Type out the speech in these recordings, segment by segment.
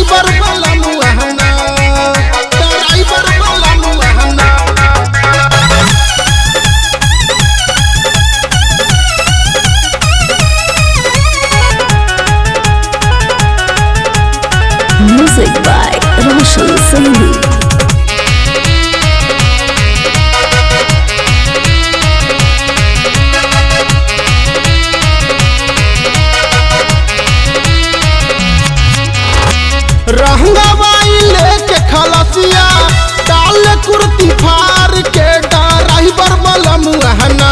Driver वाला मुहना driver वाला मुहना Music by Roshan Saini. रहंगवाई लेके खलसिया डाल कुर्ती फार के ड्राइवर वाला मुहना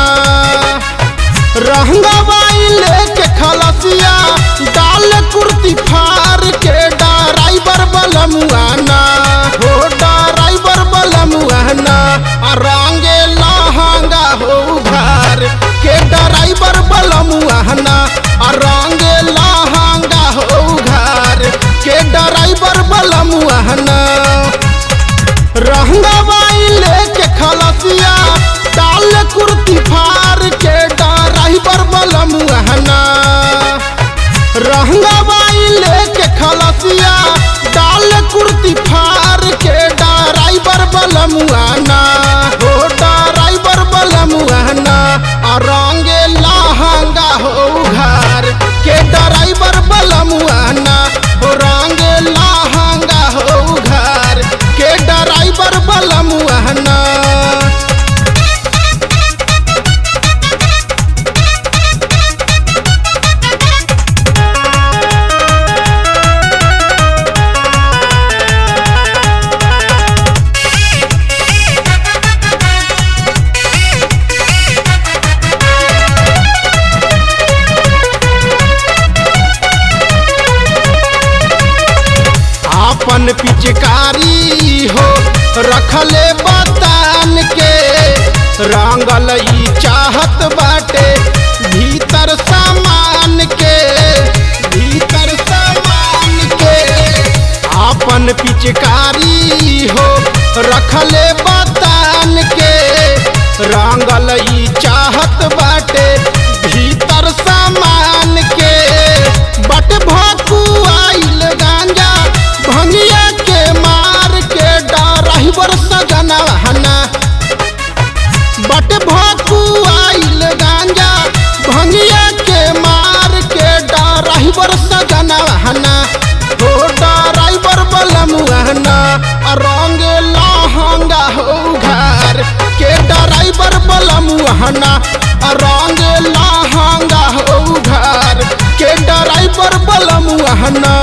रहंगवाई लेके खलसिया डाल कुर्ती फार के ड्राइवर वाला मुहना हो ड्राइवर वाला मुहना आ रंगे लहंगा हो घर के ड्राइवर वाला मुहना आ रंगे लहंगा हो घर के ड्राइवर वाला मुहना रहंगवाई लेके खलसिया डाल कुर्ती फार के ड्राइवर वाला मुहना रहंगवाई लेके खलसिया डाल कुर्ती फार के ड्राइवर वाला मुहना हो ड्राइवर वाला मुहना आ रंगे लहंगा हो घर के ड्राइवर वाला मुहना हो रंगे लहंगा हो घर के ड्राइवर वाला मुहना आपन पिचकारी हो रखले बतान के रंगल ई चाहत बाटे भीतर सामान के भीतर सामान के आपन पिचकारी हो रखले बतान के रंगल ई चाहत बाटे भीतर सामान के बट भकुआइल गांजा भंगिया के मार के ड्राइवर सजना हना बट भकुआइल गांजा भंगिया के मार के ड्राइवर सजना हना हो ड्राइवर बलमुहना रंग लहंगा हो घर के ड्राइवर बलमुहना रंग लहंगा हो घर के ड्राइवर बलमुहना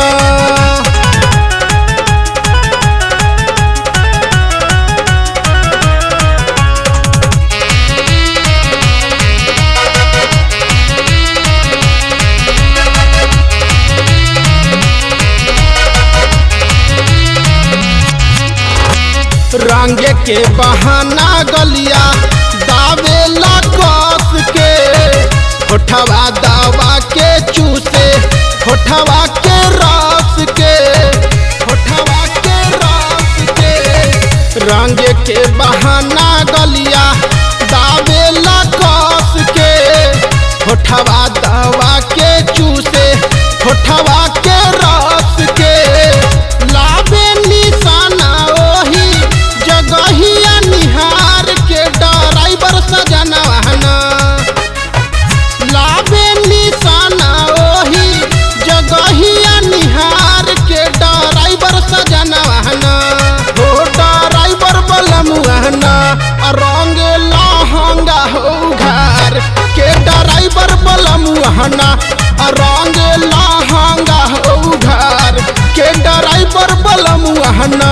रंग के बहाना गलिया दावेला कस के होठवा दवा के चूसे होठवा के रस के होठवा के रस के रंग के बहाना गलिया दावेला कस के होठवा दवा के चूसे होठवा के रस के लाबे निशाना ओही जगहिया निहार के ड्राइवर सजना हना लाबे निशाना ओही जगहिया निहार के ड्राइवर सजना हना हो ड्राइवर बलमुहना रंग लहंगा हो घर के ड्राइवर बलमुहना रंग लहंगा हो घर के ड्राइवर बलमुहना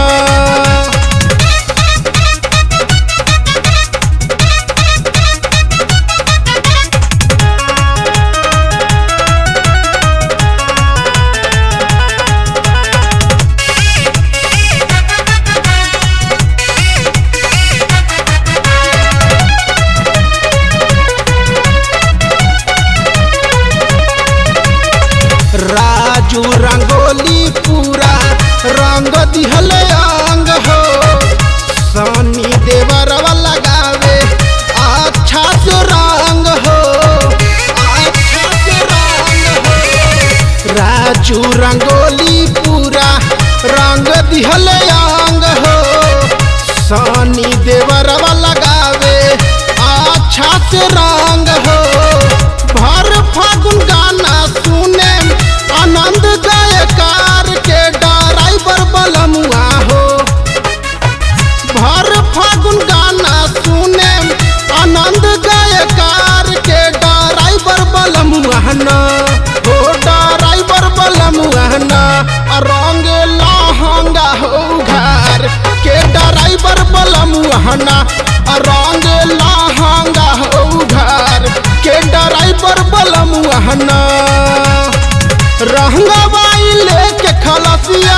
राजू रंगोली पूरा रंग दिहले ड्राइवर बलमुहना रंग लहंगा उधार के ड्राइवर बलमुहना रहंगा बाई लेके खलसिया